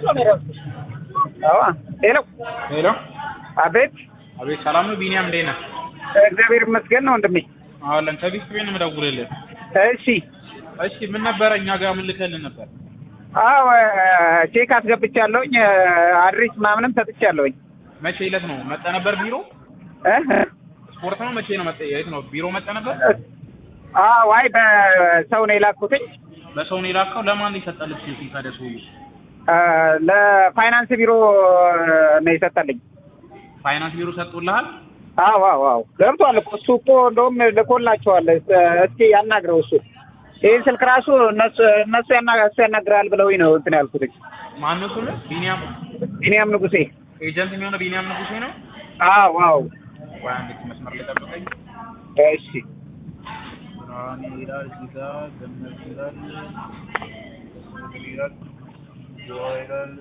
አዎ ሄሎ ሄሎ፣ አቤት አቤት፣ ሰላም ነው? ቢኒያም እንዴት ነህ? እግዚአብሔር ይመስገን ነው ወንድሜ አለን ከቢስ ቤት ነው የምደውልልህ። እሺ እሺ፣ ምን ነበረ እኛ ጋር ምን ልከልህ ነበር? አዎ ቼክ አስገብቻለሁኝ አድሬስ ምናምንም ሰጥቻለሁኝ መቼ ዕለት ነው መጣ ነበር ቢሮ? እ ስፖርት ነው መቼ ነው መጣ? የት ነው ቢሮ መጣ ነበር? አዎ አይ በሰው ነው የላኩትኝ በሰው ነው የላከው። ለማን ነው የሰጠህ ልብስ ሲል ታዲያ ሰውዬው? እ ለፋይናንስ ቢሮ ነው የሰጠልኝ ፋይናንስ ቢሮ ሰጥቶልሃል? አዎ አዎ አዎ ገብቷል እኮ እሱ እኮ እንደውም ልኮላቸዋል እስኪ ያናግረው እሱ ይህን ስልክ ራሱ እነሱ እነሱ ያና እሱ ያናግራል ብለውኝ ነው እንትን ያልኩትኝ ማን ነው ስምህ? ቢኒያም ቢኒያም ንጉሴ ኤጀንት የሚሆነው ቢኒያም ንጉሴ ነው። አዎ አዎ ቆይ አንድ መስመር ላይ ጠብቀኝ። እሺ ብርሃኔ ይላል እዚህ ጋር ገነት ይላል ምን ይላል ጆዋ ይላል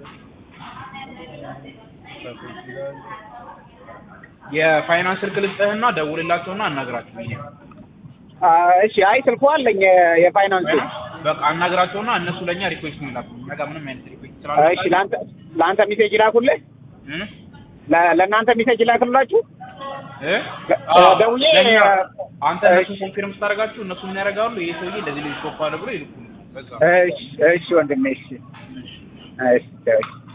ሰፊት ይላል የፋይናንስ ስልክ ልስጥህና ደውልላቸውና አናግራቸው። ቢኒያም አ፣ እሺ አይ ስልኩ አለኝ የፋይናንሱ በቃ አናግራቸውና እነሱ ለእኛ ሪኩዌስት ነው ይላኩ። እኛ ጋር ምንም አይነት ሪኩዌስት እሺ ለአንተ ለአንተ ሚሴጅ ላኩልህ እ ለ- ለእናንተ ሚሴጅ ላክላችሁ እ እ፣ ደውዬ ለእኛ እ፣ አንተ እነሱ ኮንፊርም ስታደርጋችሁ እነሱ ምን ያደርጋሉ? ይሄ ሰውዬ እንደዚህ ልጅ ሾፍ አለ ብሎ ይልኩልህ። በዛ እሺ እሺ ወንድሜ እሺ እሺ እሺ